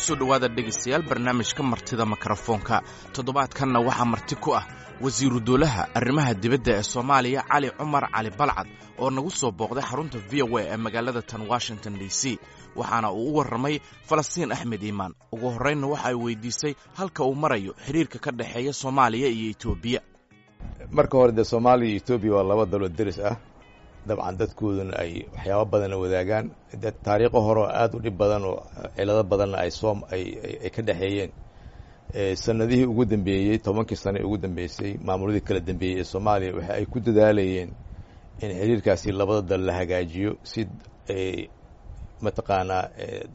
kusoo dhowaada dhegaystayaal barnaamijka martida mikrofoonka toddobaadkanna waxaa marti ku ah wasiiru dowlaha arrimaha dibadda ee soomaaliya cali cumar cali balcad oo nagu soo booqday xarunta v o a ee magaalada tan washington d c waxaana uu u warramay falastiin axmed iimaan ugu horraynna waxa ay weydiisay halka uu marayo xidhiirka ka dhexeeya soomaaliya iyo etoobiya marka hore dee soomaaliya iyo etoobiya waa laba dalo deris ah dabcan dadkooduna ay waxyaaba badanna wadaagaan de taariikho hore oo aada u dhib badan oo cilado badanna ay soo ay ka dhexeeyeen sanadihii ugu dambeeyey tobankii sane ugu dambeysay maamuladii kala dambeeyey ee soomaaliya waxa ay ku dadaalayeen in xiriirkaasi labada dal la hagaajiyo si mataqaanaa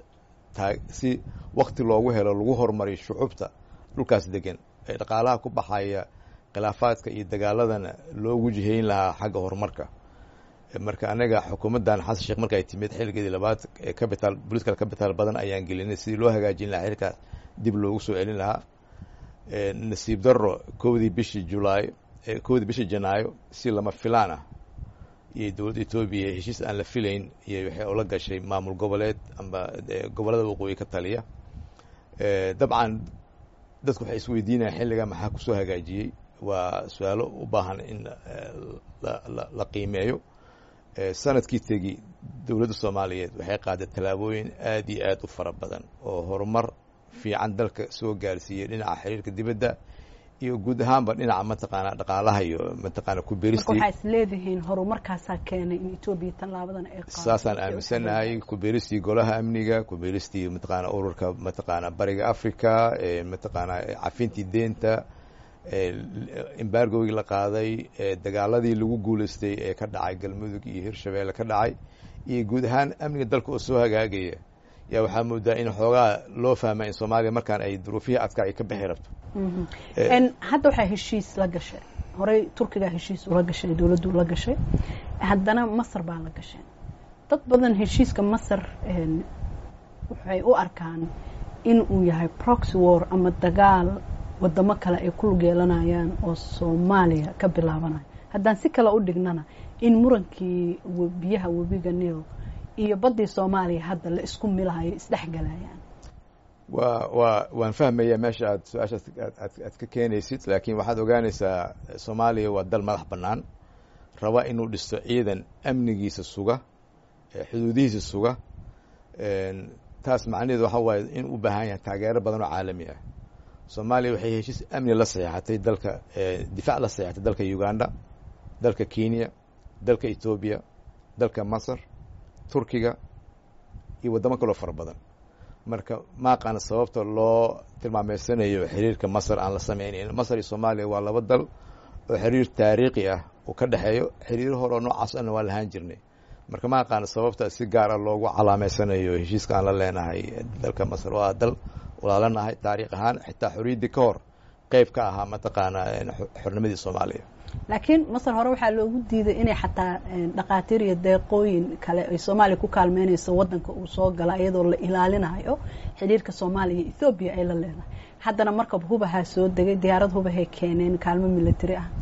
si wakti loogu helo lagu horumariyo shucubta dhulkaas degan ee dhaqaalaha ku baxaya khilaafaadka iyo dagaaladana loogu jihayn lahaa xagga horumarka marka anaga xukuumaddan xasan sheekh marka ay timid xilligeedii labaad ee capital political capital badan ayaan gelinay sidii loo hagaajin lahaa xilkaas dib loogu soo celin lahaa nasiib darro kowdii bishii julaay kowdii bishii janaayo si lama filaan ah iyo dowladda etoobiya heshiis aan la filayn iyo waxay ula gashay maamul goboleed amba gobollada waqooyi ka taliya dabcan dadku waxay isweydiinayaan xilligaa maxaa kusoo hagaajiyey waa su-aalo u baahan in la qiimeeyo sanadkii tegi dowladda soomaaliyeed waxay qaaday tallaabooyin aad iyo aad u fara badan oo horumar fiican dalka soo gaarsiiyey dhinaca xiriirka dibadda iyo guud ahaanba dhinaca mataqaana dhaqaalaha iyo mataqaana kubeeristii waxaa is leedihiin horumarkaasaa keenay in etoobiya tallaabadan ay qaado saasaan aaminsanahay kubeeristii golaha amniga kubeeristii mataqaana ururka mataqaana bariga africa mataqaana cafintii deenta embargogii la qaaday dagaaladii lagu guulaystay ee ka dhacay galmudug iyo hirshabeelle ka dhacay iyo guud ahaan amniga dalka oo soo hagaagaya yaa waxaa moodaa in xoogaa loo fahma in soomaaliya markaan ay duruufihii adkaa ay ka bixi rabto hadda waxaa heshiis la gashay horey turkigaa heshiis ula gashay dowladdu la gashay haddana masar baa la gashay dad badan heshiiska masar waxay u arkaan in uu yahay proxy war ama dagaal wadamo kale ay ku lug yeelanayaan oo soomaaliya ka bilaabanayo haddaan si kale u dhignana in murankii biyaha webiga nil iyo baddii soomaaliya hadda la isku milahayo isdhexgalayaan wa wa waan fahmaya meesha aad su-aashaas aad ka keenaysid laakiin waxaad ogaanaysaa soomaaliya waa dal madax bannaan raba inuu dhisto ciidan amnigiisa suga xuduudihiisa suga taas macnaheedu waxa waaye in u baahan yahay taageero badan oo caalami ah soomaaliya waxay heshiis amni la saxeexatay dalka difaac la saxeexatay dalka uganda dalka kenya dalka etoobiya dalka masar turkiga iyo waddamo kaloo fara badan marka maaqaana sababta loo tilmaameysanayo xiriirka masar aan la sameynayn masar iyo soomaaliya waa laba dal oo xiriir taariikhi ah uu ka dhexeeyo xiriiro hore oo noocaas ana waa lahaan jirnay marka ma aqaana sababta si gaara loogu calaameysanayo heshiiska aan la leenahay dalka masar waa dal walaalanahay taariikh ahaan xitaa xorriyaddii ka hor qeyb ka ahaa mataqaanaa xornimadii soomaaliya laakiin masar hore waxaa loogu diiday inay xataa dhakhaatiir iyo deeqooyin kale ay soomaaliya ku kaalmeynayso waddanka uu soo gala iyadoo la ilaalinayo xidhiirka soomaaliya iyo ethoobiya ay la leedahay haddana markab hubahaa soo degay diyaarad hubahay keeneen kaalmo military ah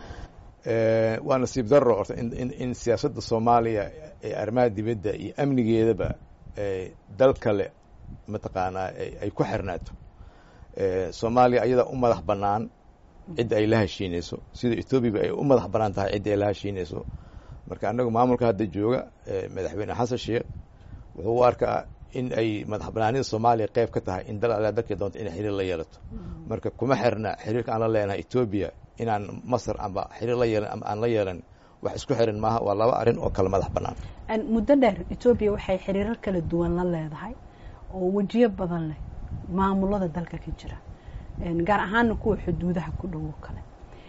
waa nasiib darro orta in siyaasadda soomaaliya ee arrimaha dibadda iyo amnigeedaba dal kale mataqaanaa ay ku xirnaato soomaaliya ayadaa u madax bannaan cidda ay la heshiinayso sida ethoobiaba ay u madax bannaan tahay cidda ay la heshiinayso marka annagu maamulka hadda jooga madaxweyne xasan sheekh wuxuu u arkaa in ay madax bannaanida soomaaliya qeyb ka tahay in dal alle dalkay doonto inay xiriir la yeelato marka kuma xirna xiriirka aan la leenahay etoobiya inaan masar amba xiriir la yeelan ama aan la yeelan wax isku xirin maaha waa laba arrin oo kale madax bannaan muddo dheer etoobiya waxay xiriirar kala duwan la leedahay oo wejiyo badan leh maamulada dalka ka jira gaar ahaana kuwa xuduudaha ku dhowo kale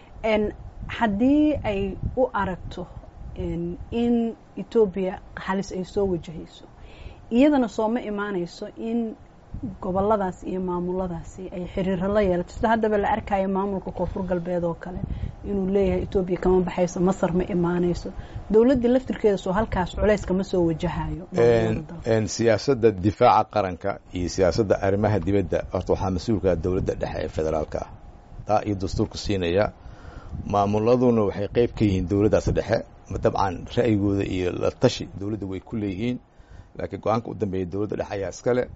haddii ay u aragto in etoobiya halis ay soo wajahayso iyadana sooma imaanayso in goboladaas iyo maamuladaasi ay xiriiro la yeelato sida haddaba la arkayo maamulka koonfur galbeed oo kale inuu leeyahay etoobiya kama baxayso masar ma imaanayso dowladdii laftirkeeda soo halkaas culays kama soo wajahayo siyaasadda difaaca qaranka iyo siyaasadda arrimaha dibadda horta waxaa mas-uulka dowladda dhexe ee federaalka ah taa iyo dastuurka siinaya maamuladuna waxay qeyb ka yihiin dowladdaas dhexe dabcan ra'yigooda iyo la tashi dowladda way ku leeyihiin laakiin go-aanka u dambeeya dowladda dhexe ayaa iskale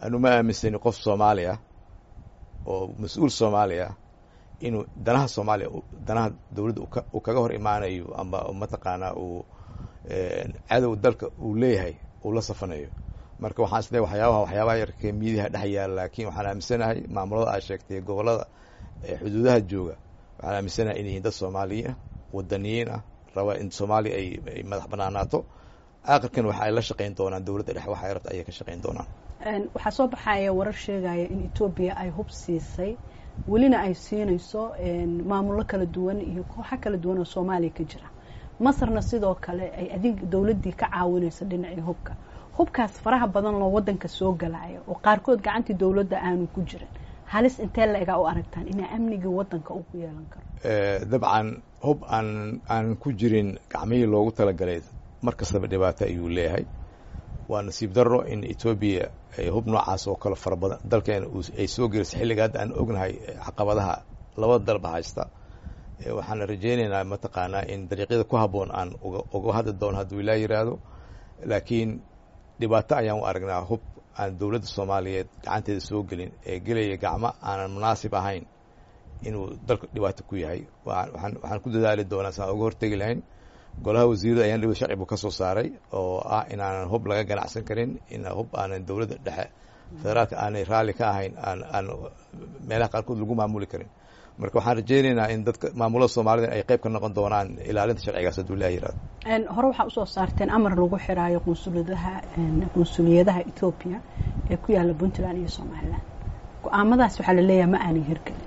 anu ma aaminsani qof soomaali ah oo mas-uul soomaali ah inuu danaha soomaaliya danaha dowladda uu kaga hor imaanayo ama mataqaanaa uu cadow dalka uu leeyahay uu la safanayo marka waxaan isleey waxyaabaha waxyaabaha yarkee miidiyaha dhex yaala laakiin waxaan aaminsanahay maamulada aad sheegtay gobollada xuduudaha jooga waxaan aaminsanahay in yihiin dad soomaaliyiin ah wadaniyiin ah raba in soomaaliya ay ay madax banaanaato aakhirkan waxa ay la shaqayn doonaan dowladda dhexe waxa ay rabta ayay ka shaqayn doonaan waxaa soo baxaya warar sheegaya in etoobiya ay hub siisay welina ay siinayso maamullo kala duwan iyo kooxo kala duwan oo soomaaliya ka jira masarna sidoo kale ay adig dowladdii ka caawinayso dhinacii hubka hubkaas faraha badan loo wadanka soo galaayo oo qaarkood gacantii dowladda aanu ku jirin halis intee la egaa u aragtaan inaa amnigii wadanka uu ku yeelan karo dabcan hub aan aan ku jirin gacmihii loogu talagalay mar kastaba dhibaato ayuu leeyahay waa nasiib darro in etoobiya ay hub noocaas oo kale fara badan dalkeena ay soo gelisay xilliga hadda aan ognahay caqabadaha labada dalba haysta waxaan rajaynaynaa mataqaanaa in dariiqyada ku habboon aan uga hadli doono hadduu ilaa yiraahdo laakiin dhibaato ayaan u aragnaa hub aan dowladda soomaaliyeed gacanteeda soo gelin ee gelaya gacmo aanan munaasib ahayn inuu dalka dhibaato ku yahay waxaan ku dadaali doonaa saan uga hortegi lahayn golaha wasiirada ayaan dhibad sharci buu ka soo saaray oo ah inaanan hub laga ganacsan karin in hub aanan dowladda dhexe federaalka aanay raalli ka ahayn aan aan meelaha qaarkood lagu maamuli karin marka waxaan rajaynaynaa in dadka maamulada soomaalida ay qayb ka noqon doonaan ilaalinta sharcigaas hadduu ilaah yirahdo hore waxaa usoo saarteen amar lagu xiraayo qunsuliyadaha qunsuliyadaha etoobiya ee ku yaalla puntland iyo somalilan go-aamadaas waxaa laleeyahay ma aanay hirgelin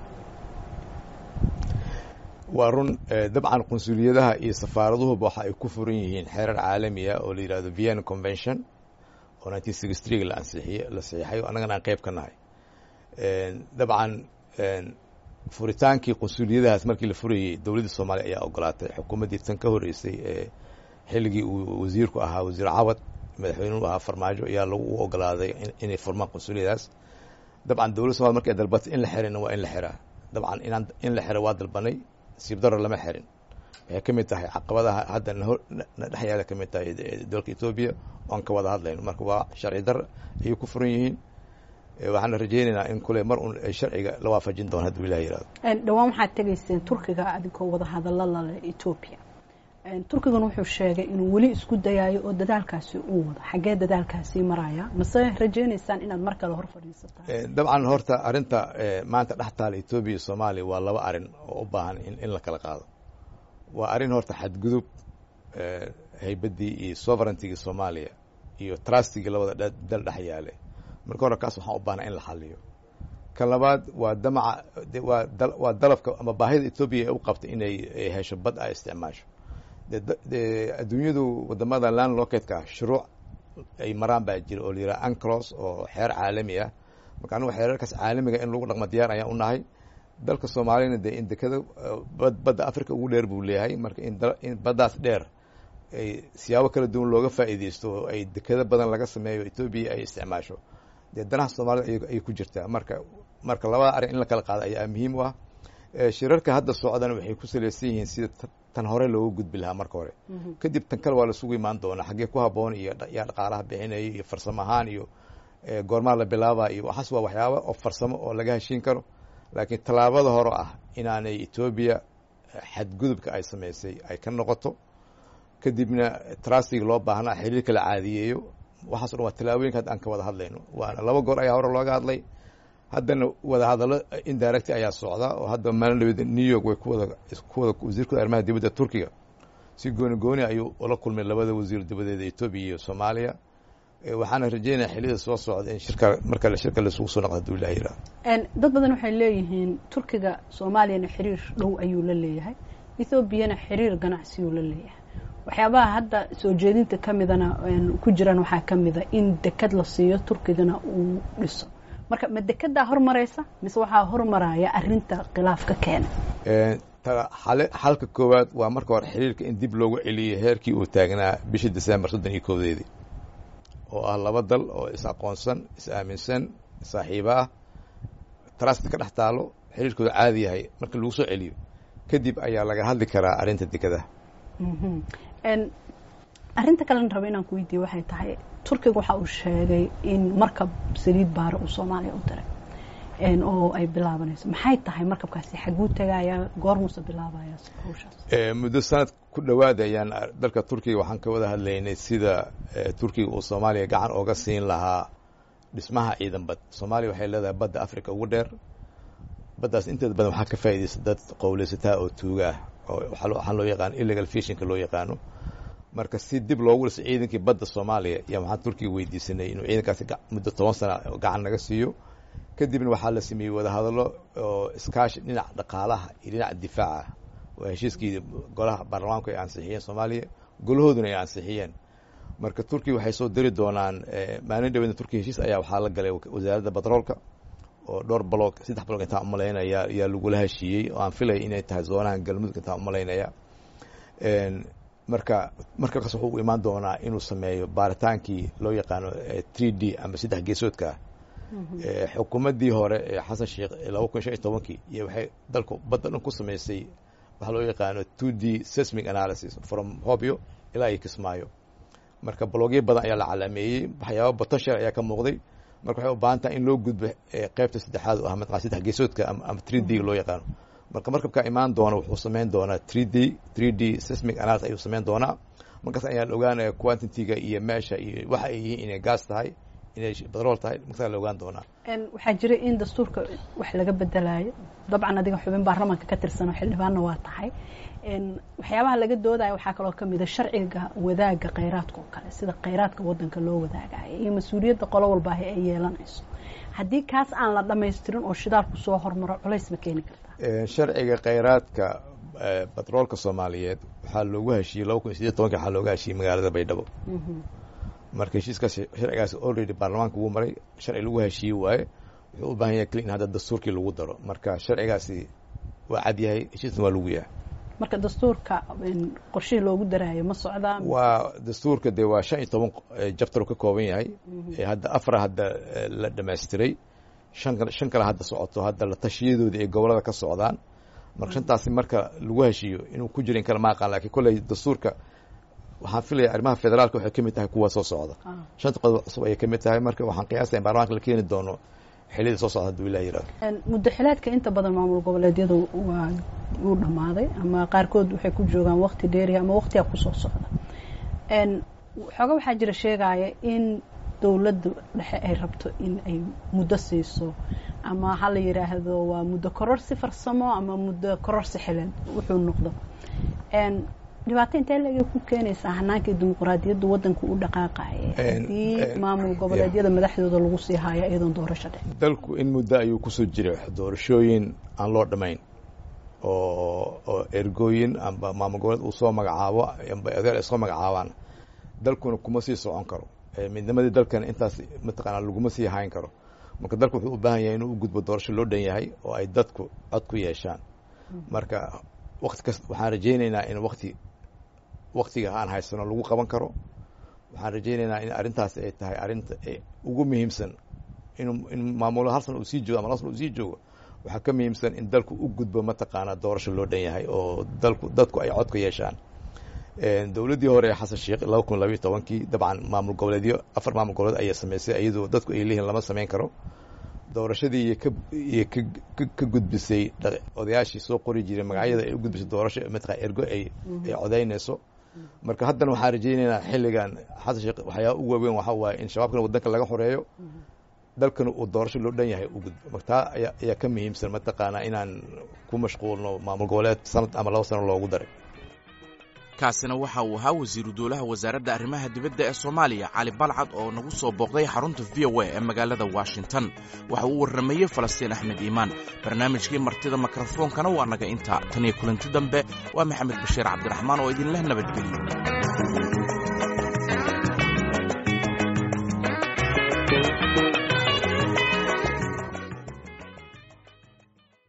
waa run dabcan qunsuliyadaha iyo safaaraduhuba waxa ay ku furan yihiin xeerar caalamiya oo la yihahdo vienna convention oo nineteen sixty three la ansixiye la saxiixay annagana aan qayb ka nahay dabcan furitaankii qunsuliyadahaas markii la furayey dowladda soomaaliya ayaa ogolaatay xukuumaddii tan ka horreysay ee xilligii uu wasiirku ahaa wasiir cawad madaxweynuhu ahaa farmaajo ayaa lagu ogolaaday inay furmaan qunsuliyadaas dabcan dowladda somalia markay dalbatay in la xirina waa in la xiraa dabcan inaan in la xiro waa dalbanay siib daro lama xirin waxay ka mid tahay caqabadaha hadda na dhex yaala ka mid tahay dalka etoobiya oan ka wada hadlayno marka waa sharci dar ayay ku furan yihiin waxaana rajaynaynaa in kule mar un sharciga la waafajin doono hadduu ilah yirahdo dhowaan waxaad tegayseen turkiga adigoo wada hadalla lale etoobiya turkigan wuxuu sheegay inuu weli isku dayaayo oo dadaalkaasi uu wado xaggee dadaalkaasi maraya mase rajaynaysaan inaad mar kale hor fadhiisataan dabcan horta arrinta maanta dhex taala etoobiya iyo soomaaliya waa laba arrin oo u baahan in la kala qaado waa arrin horta xadgudub haybaddii iyo sovereigntigii soomaaliya iyo trustigii labada dal dhex yaale marka hore kaas waxaan u baahna in la xaliyo kan labaad waa damaca waa dalabka ama baahida etoobiya ee u qabtay inay hesho bad ay isticmaasho de adduunyadu wadamada land locatka shuruuc ay maraan baa jira oo la yidhaha anclos oo xeer caalami ah marka anigu xeerarkaas caalamiga in lagu dhaqmo diyaar ayaan u nahay dalka soomaaliyana dee in dekada badda africa ugu dheer buu leeyahay marka in baddaas dheer ay siyaabo kala duwan looga faa'iideysto oo ay dekado badan laga sameeyo etoobiya ay isticmaasho dee danaha soomaalida ayay ku jirtaa marka marka labada arrin in la kala qaado ayaa muhiim u ah shirarka hadda socdana waxay ku salaysan yihiin sida tan hore looga gudbi lahaa marka hore kadib tan kale waa lasugu imaan doonaa xaggee ku habboon iyo yaa dhaqaalaha bixinaya iyo farsamo ahaan iyo goormaa la bilaaba iyo waxaas waa waxyaaba oo farsamo oo laga heshiin karo laakiin tallaabada hore ah inaanay etoobiya xadgudubka ay samaysay ay ka noqoto kadibna trustiga loo baahnaa xiriirka la caadiyeeyo waxaas o dhan waa tallaabooyinka hadda aan ka wada hadlayno waana laba goor ayaa hore looga hadlay haddana wadahadallo indirect ayaa socda oo hadda maalin dhaweed new york way kuwada kuwada wasiirkooda arrimaha dibadda turkiga si gooni gooni ayuu ula kulmay labada wasiir dibadeeda etoobiya iyo soomaaliya waxaana rajeynaya xiliyada soo socda in shirka marka shirka laisugu soo noqdo haduu ilah yirahdo dad badan waxay leeyihiin turkiga soomaaliyana xiriir dhow ayuu la leeyahay ethoobiyana xiriir ganacsiyuu la leeyahay waxyaabaha hadda soo jeedinta ka midana ku jiraan waxaa ka mida in dekad la siiyo turkigana uu dhiso marka ma dekedaa hormaraysa mise waxaa hormaraya arinta khilaafka keena xalka koowaad waa marka hore xiriirka in dib loogu celiyay heerkii uu taagnaa bishii december soddon iyo koodeedii oo ah laba dal oo is aqoonsan is aaminsan saaxiibo ah trust ka dhex taalo xiriirkooda caadi yahay marka lagu soo celiyo kadib ayaa laga hadli karaa arrinta dekadaha arrinta kalena raba inaan ku weydiiye waxay tahay turkiga waxa uu sheegay in markab saliid baara uu soomaaliya u diray oo ay bilaabanayso maxay tahay markabkaasi xaguu tagaya goormuuse bilaabaya hawshaas muddo sanad ku dhowaad ayaan dalka turkiga waxaan ka wada hadlaynay sida turkiga uu soomaaliya gacan ooga siin lahaa dhismaha ciidan bad soomaaliya waxay leedahay badda africa ugu dheer baddaas inteeda badan waxaa ka faa'iidaysa dad qowleysataa oo tuuga ah oo waxaa loo yaqaano illegal fishinka loo yaqaano marka si dib loogu dhiso ciidankii badda soomaaliya iyo waxaan turkiga weydiisanay inuu ciidankaasi muddo toban sana gacan naga siiyo kadibna waxaa la sameeyey wadahadallo oo iskaashi dhinaca dhaqaalaha iyo dhinaca difaaca waa heshiiskii golaha baarlamaanku ay ansixiyeen soomaaliya golahooduna ay ansixiyeen marka turkiya waxay soo diri doonaan maalin dhaweedna turkiya heshiis ayaa waxaa la galay wasaaradda batroolka oo dhowr baloog saddex baloog intaan umalaynaya ayaa lagula heshiiyey oo aan filaya inay tahay zoonahan galmudug intaan umalaynaya marka markabkaas wuxuu u imaan doonaa inuu sameeyo baaritaankii loo yaqaano three d ama saddex geesoodka ah xukuumaddii hore ee xasan sheekh laba kun shan iyo tobankii iyo waxay dalku badda dhan ku samaysay waxaa loo yaqaano two d seismic analysis from hobyo ilaa iyo kismaayo marka balogyo badan ayaa la calaameeyey waxyaaba potential ayaa ka muuqday marka waxay u baahan tahay in loo gudbo qeybta saddexaad oo ah mataqaa saddex geesoodka ama three d loo yaqaano marka markabkaa imaan doona wuxuu samayn doonaa three d three d seismic analysis ayuu samayn doonaa markaas ayaan ogaanaya quantitiga iyo meesha iyo waxa ay yihiin inay gaas tahay inay batrool tahay markasaa la ogaan doonaa waxaa jira in dastuurka wax laga bedelayo dabcan adiga xubin baarlamaanka ka tirsan oo xildhibaanna waa tahay waxyaabaha laga doodayo waxaa kaloo kamida sharciga wadaaga kheyraadka oo kale sida kheyraadka wadanka loo wadaagayo iyo mas-uuliyadda qolo walbaahi ay yeelanayso haddii kaas aan la dhamaystirin oo shidaalku soo hormaro culays ma keeni kartaa sharciga kheyraadka batroolka soomaaliyeed waxaa loogu heshiiyey laba kun iyo sideed tobanki waxaa looga heshiiyey magaalada baydhabo marka heshiiskaas sharcigaas already baarlamaanka wuu maray sharci lagu heshiiye waaye wuxuu u baahan yahay kli in hadda dastuurkii lagu daro marka sharcigaasi waa cad yahay heshiisna waa lagu yahay marka dastuurka qorshihii loogu daraayo ma socdaa waa dastuurka dee waa shan iyo toban jabtar ka kooban yahay hadda afara hadda la dhamaystiray shan shan kale hadda socoto hadda la tashiyadoodii ay gobolada ka socdaan marka shantaasi marka lagu heshiiyo inuu ku jiro in kale ma aqaan lakin kolley dastuurka waxaan filaya arrimaha federaalka waxay ka mid tahay kuwa soo socda shanta qodob cusub ayay ka mid tahay marka waxaan qiyaasaya in baarlamanka la keeni doono xiliyada soo socda hadduu ilah yirahdo muddo xileedka inta badan maamul goboleedyadu waa wuu dhammaaday ama qaarkood waxay ku joogaan wakti dheeriya ama waktiga kusoo socda xooga waxaa jira sheegaya in dowladda dhexe ay rabto in ay muddo siiso ama ha la yidhaahdo waa muddo kororsi farsamo ama muddo kororsi xileed wuxuu noqdo dhibaato intee laga ku keenaysaa hanaankii dimuqraadiyaddu wadanka u dhaqaaqaya haddii maamul goboleedyada madaxdooda lagu sii haayo iyadoon doorasho dhe dalku in muddo ayuu kusoo jiray doorashooyin aan loo dhamayn oo oo ergooyin amba maamul goboleed uu soo magacaabo amba odaal ay soo magacaabaan dalkuna kuma sii socon karo midnimadii dalkana intaas mataqaanaa laguma sii hayn karo marka dalku wuxuu u baahan yahay inuu u gudbo doorasho loo dhan yahay oo ay dadku cod ku yeeshaan marka wakti kasta waxaan rajaynaynaa in wakti waktiga aan haysano lagu qaban karo waxaan rajaynaynaa in arrintaasi ay tahay arrinta ugu muhiimsan inu in maamulo hal sana uu sii joogo ama laba sana uu sii joogo waxaa ka muhiimsan in dalku u gudbo mataqaanaa doorasho loo dhan yahay oo dalku dadku ay cod ka yeeshaan dowladdii hore ee xasan sheekh laba kun labayo tobankii dabcan maamul goboleedyo afar maamul goboleed ayaa samaysay iyadoo dadku ay leeyihin lama samayn karo doorashadii iyo ka iyo ka ka gudbisay odayaashii soo qori jiray magacyada ay u gudbisay doorasho mataqaa ergo ay ay codaynayso marka haddana waxaan rajaynaynaa xilligan xasan sheekh waxyaaba ugu waaweyn waxaa waaye in shabaabkana waddanka laga xoreeyo dalkana uu doorasho loo dhan yahay u gudbo marka taa ayaa ayaa ka muhiimsan mataqaanaa inaan ku mashquulno maamul goboleed sanad ama laba sano loogu daray kaasina waxa uu ahaa wasiiru dowlaha wasaaradda arrimaha dibadda ee soomaaliya cali balcad oo nagu soo booqday xarunta v o a ee magaalada washington waxa uu warrameeyey falastiin axmed iimaan barnaamijkii martida mikrofoonkana waa naga intaa tan iyo kulanti dambe waa maxamed bashiir cabdiraxmaan oo idinleh nabadgelyo